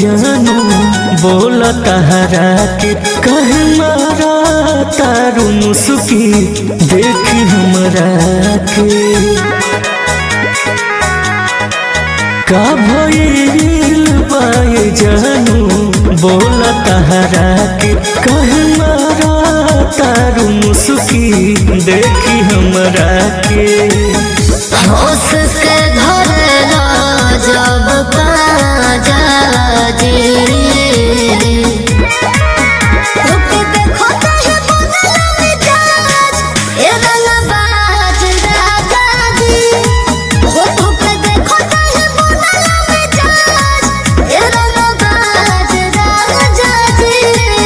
जानू बोल तहरा के कहे मारा तारू मुस्की देखी हमरा के का भइल बाए जानू बोल तहरा के कहे मारा तारू मुस्की देखी हमरा के होश के धरला जब बाजा जी रुके देखो कहीं बनला मिजाज, ए रंगबाज राजा जी। हो रुके देखो कहीं बनला मिजाज, ए रंगबाज राजा जी।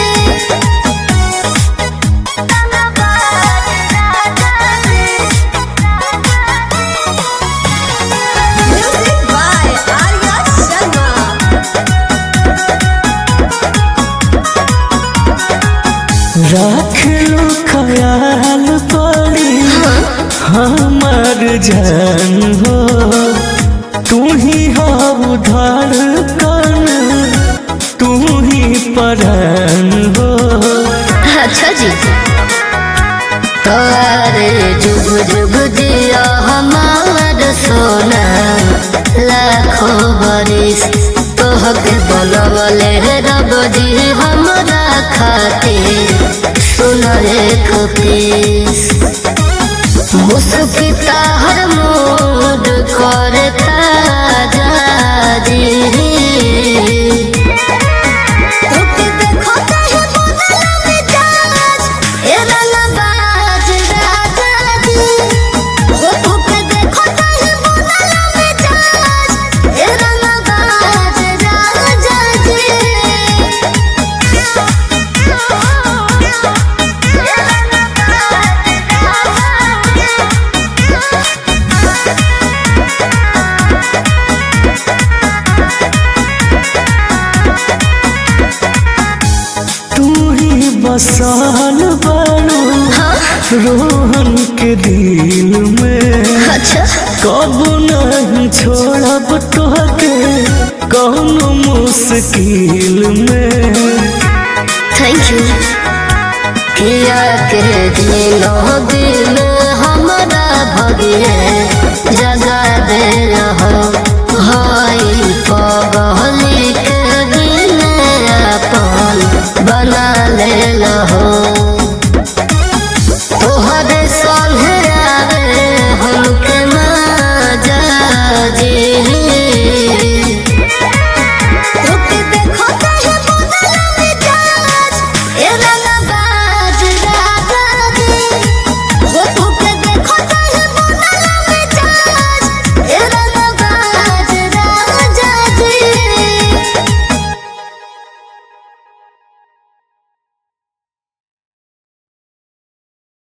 Music by Arya Sharma. राख लो ख्याल पड़ी हमार जान हो तू ही हो धड़कन तू ही परान हो अच्छा जी अरे जुग जुग जिया हमार सोना लाखों बरिस तोहके बोलवले रब जी हमरा खातिर सुन एक पीस मुस्किता हर मूड करे ताजा जी रुके देखो कहीं बनला मिजाज, ए रंगबाज राजा जी। हो रुके देखो कहीं बनला मिजाज, ए रंगबाज राजा जी। ए तू ही बसाल बारू रोहन के दिल में अच्छा कब नहीं छोड़ब तोहके कौनो मुश्किल में थैंक यू किया के दिलो दिल हमारा भगिए